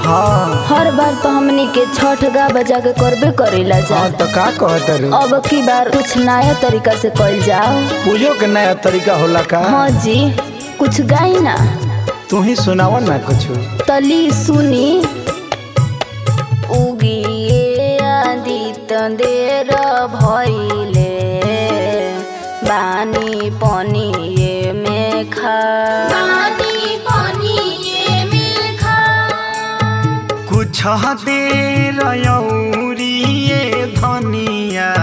हाँ हर बार तो हमनी के छठ गा बजा के करबे करेला जा हाँ तो का कहत रू अब की बार कुछ नया तरीका से कइल जाओ पूजो के नया तरीका होला का हाँ जी कुछ गाई ना तू ही सुनावा ना कुछ तली सुनी उगिए आदित देर भइले बानी पनिए में खा बानी पनिए में खा कुछ देर यौरिए धनिया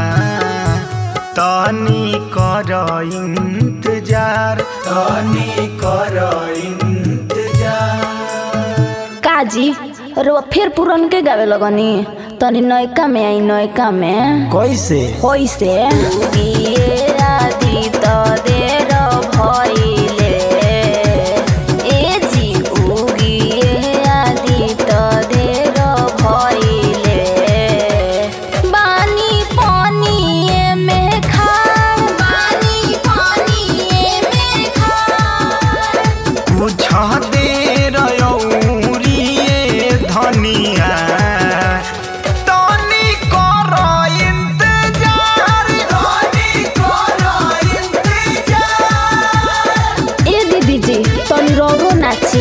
तनी कर इंतजार तनी कर इंतजार काजी रो फिर पुरन के गावे लगनी तनी नयका में आई नयका में कैसे होइसे उगिए आदित देर भइले ए जी उगिए आदित देर भइले बानी पनिए में खा बानी पनिए में खा कुछ देर यौरिए धनिया तनी कर इंतजार तनी कर इंतजार ए दीदी जी तनी रोरो नाची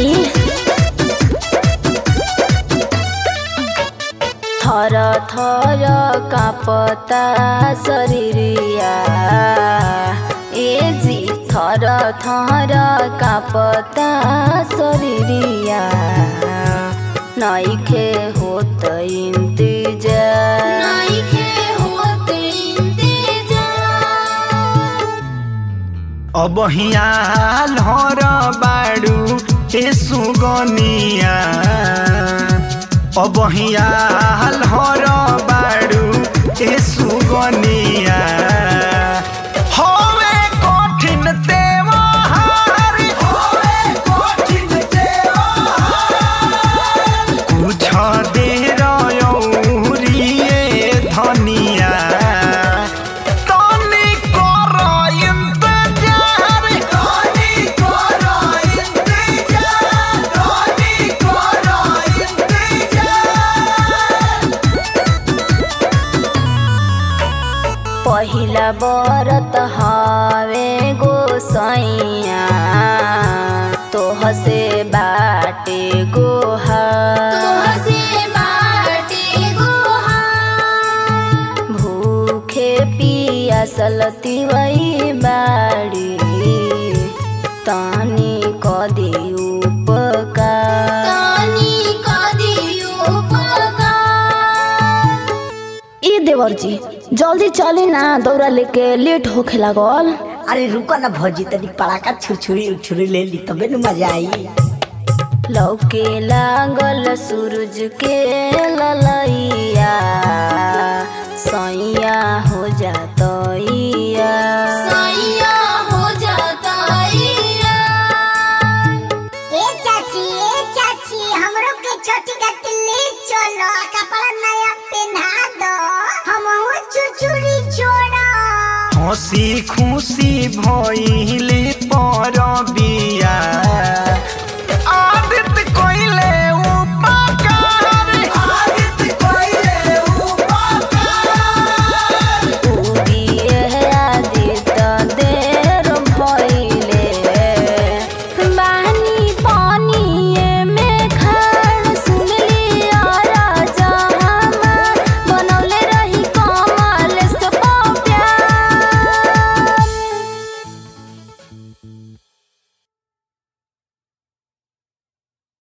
थर थर कापता शरीरिया ए जी थर थर कापता शरीरिया नइखे होत इंतजार नइखे होत इंतजार अब हियाल हर बाडू ए सुगनिया अब हियाल हर बाडू ए सुगनिया होवे कठिन तेवाहार होवे कठिन तेवाहार कुछ देर यौरिए धनिया तनी कर इंतजार तनी कर इंतजार तनी कर इंतजार पहिला बरत हवे गोसैया तोह से बाटे गोहा भूखे पियासल तिवई बाड़ी तानी कदी उपकार ई देवर जी जल्दी चली ना दौरा लेके लेट होखे लागल अरे रुको ना भौजी तनी पड़ाका छुरछुरी उछुरी ले ली तबे न मजा आई लौके लागल सूरज के ललैया सैया हो जातैया सैया हो जातैया ए चाची ए चाची हमरो के छोटी का ले चलो कपड़ा नया पहना दो हम चुचुरी छोड़ा हंसी खुशी भइले परबी